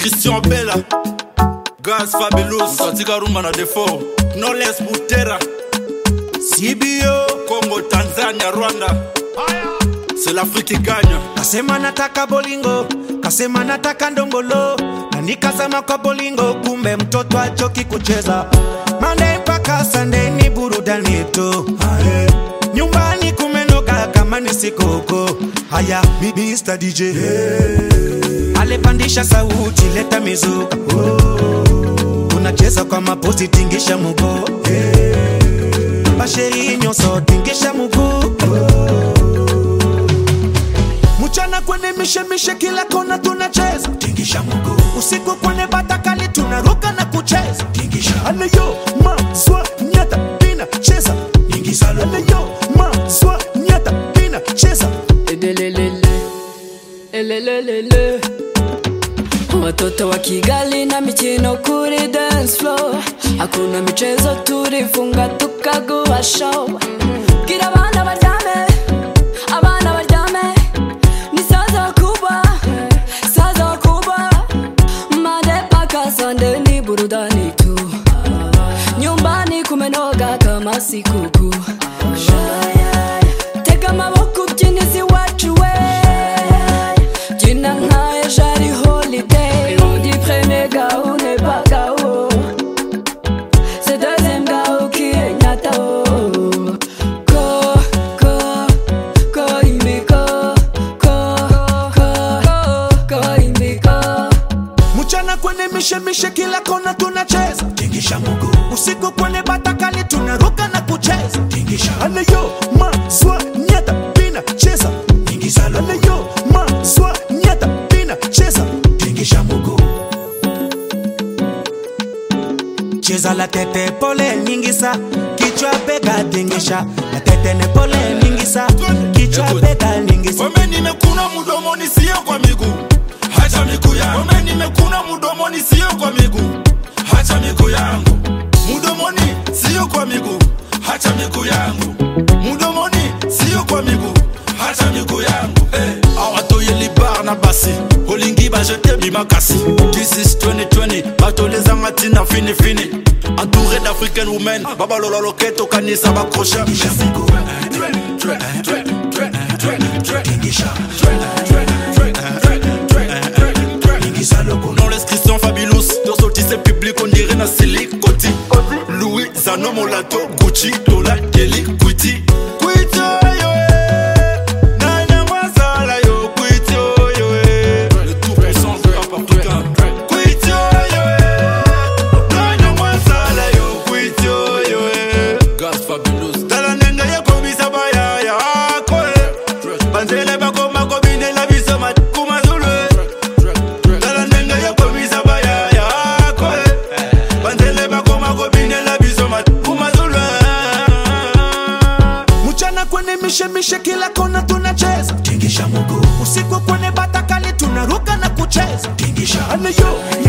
christian bela gas fabulous katika rumba na defo noles butera cbo congo tanzania rwanda c'est l'afrique qui gagne kasema nataka bolingo kasema nataka ndongolo na nikazama kwa bolingo kumbe mtoto achoki kucheza Monday mpaka Sunday ni burudani tu Aye. nyumbani kumenoga kama ni sikoko haya Mr. DJ alepandisha sauti leta mizuka oh. unacheza kwa mapozi tingisha mugo basheri nyonso tingisha muguu mchana kwenye mishemishe kila kona tunacheza tingisha mguu usiku kwenye batakali tunaruka na kucheza tingisha aleyo maswa nyata pina cheza ingiza aleyo maswa nyata pina cheza Edelelele, elelelele. watoto wa kigali na michino kuri dance floor hakuna michezo turifunga tukaguha show bwira abana baryame abana baryame ni saza wakubwa saza wakubwa made paka sande ni burudani tu nyumbani kumenoga kama sikukuu tega amaboko ubyinizi wacu we byina nkayo jari holiday lundi premier gao ne pas gao c'est deuxième gao qui est nyatao ko ko ko imbiko ko ko ko imbiko mchana kwenye mishemishe kila kona tunacheza tingisha mguu usiku kwenye batakali tunaruka na kucheza tingisha aleyo maswa nyata pina cheza ingiza aleyo maswa nyata pina cheza tingisha mguu cheza la tete pole nyingisa kichwa bega tingisha la tete ne pole nyingisa kichwa Écoute. bega nyingisa Wame nimekuna mdomoni sio kwa miguu hacha miguu yangu Wame nimekuna mdomoni sio kwa miguu hacha miguu yangu mdomoni sio kwa miguu hacha miguu yangu mdomoni sio kwa miguu hacha miguu yangu hey. awatoyeli bar na basi olingi bajete bimakasi this is 2020 batolezanga ntina finifini entouré d'africaine women babalola loketo kanisa bakrochet Non l'inscription fabulous Dorsotise public on dirait na silicoti Louis Zano Molato Gucci Dola Kelly Kwiti Kwiti yo eh. Nana Mwazala yo Kwiti yo eh. Le tout puissant de Africain Kwiti yo eh. Nana Mwazala yo Kwiti yo eh. Gas fabulous Tala nenga ya komisa bayaya akwe Banzele bakoma kobinela biso matukuma zulu tala ndenge yokomisa bayaya akwe banzele bakoma kobinela biso matumazulwe mchana kwenye mishemishe kila kona tunacheza tingisha mguu usiku kwenye batakali tunaruka na kucheza tingisha aleyo